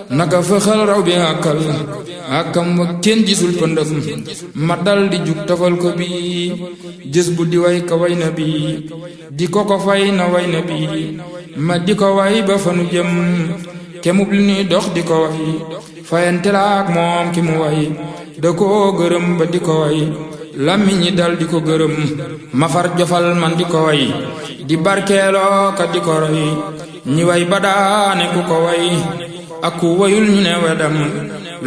naka fëxal raw bi àkkal àkkam wa kenn gisul pëndëm ma dal di jug tafal ko bi jës bu di way ka way na bi di ko ko fay na way na bi ma di ko way ba fanu jëm kemub li nuy dox di ko way fayante la ak moom ki mu way da koo gërëm ba di ko way làmmiñ ñi dal di ko gërëm ma far jofal man di ko way di barkeeloo ka di ko roy ñi way ba daane ku ko way ak ku wayul ñu ne wedam